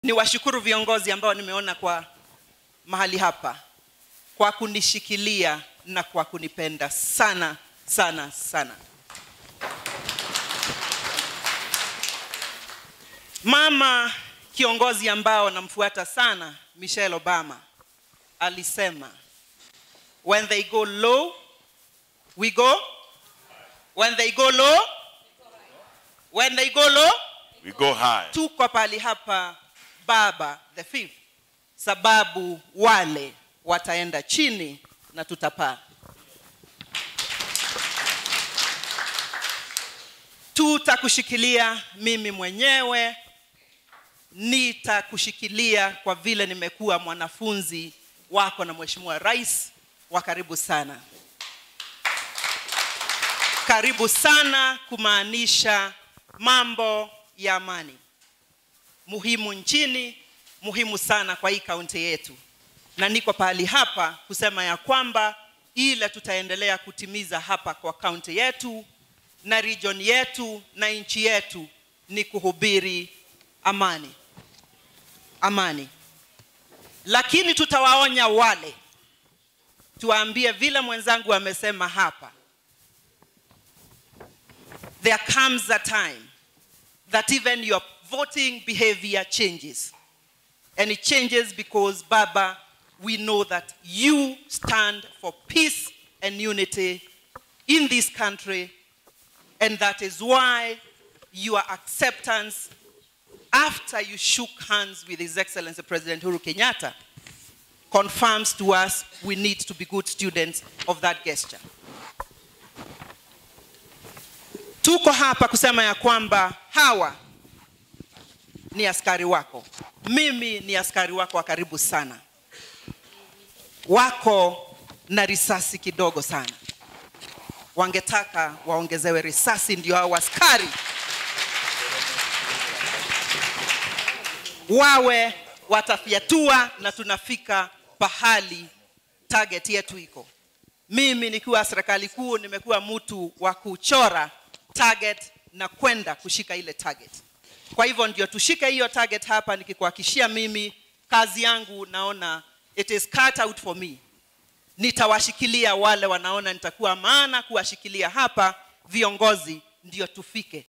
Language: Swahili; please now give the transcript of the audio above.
ni washukuru viongozi ambao nimeona kwa mahali hapa kwa kunishikilia na kwa kunipenda sana sana sana. Mama kiongozi ambao namfuata sana, Michelle Obama, alisema when they go low we go when they go low when they go low We go high. tuko pali hapa baba the fifth sababu wale wataenda chini na tutapaa tutakushikilia mimi mwenyewe nitakushikilia kwa vile nimekuwa mwanafunzi wako na mheshimiwa rais wa karibu sana karibu sana kumaanisha mambo ya amani muhimu nchini muhimu sana kwa hii kaunti yetu na niko pahali hapa kusema ya kwamba ile tutaendelea kutimiza hapa kwa kaunti yetu na region yetu na nchi yetu ni kuhubiri amani amani lakini tutawaonya wale tuwaambie vile mwenzangu amesema hapa there comes a time that even your voting behavior changes. And it changes because, Baba, we know that you stand for peace and unity in this country. And that is why your acceptance after you shook hands with His Excellency President Uhuru Kenyatta confirms to us we need to be good students of that gesture. tuko hapa kusema ya kwamba hawa ni askari wako mimi ni askari wako wa karibu sana wako na risasi kidogo sana wangetaka waongezewe risasi ndio hao askari wawe watafyatua na tunafika pahali target yetu iko mimi nikiwa serikali kuu nimekuwa mtu wa kuchora target na kwenda kushika ile target kwa hivyo ndio tushike hiyo target hapa nikikuhakishia mimi kazi yangu naona it is cut out for me nitawashikilia wale wanaona nitakuwa maana kuwashikilia hapa viongozi ndio tufike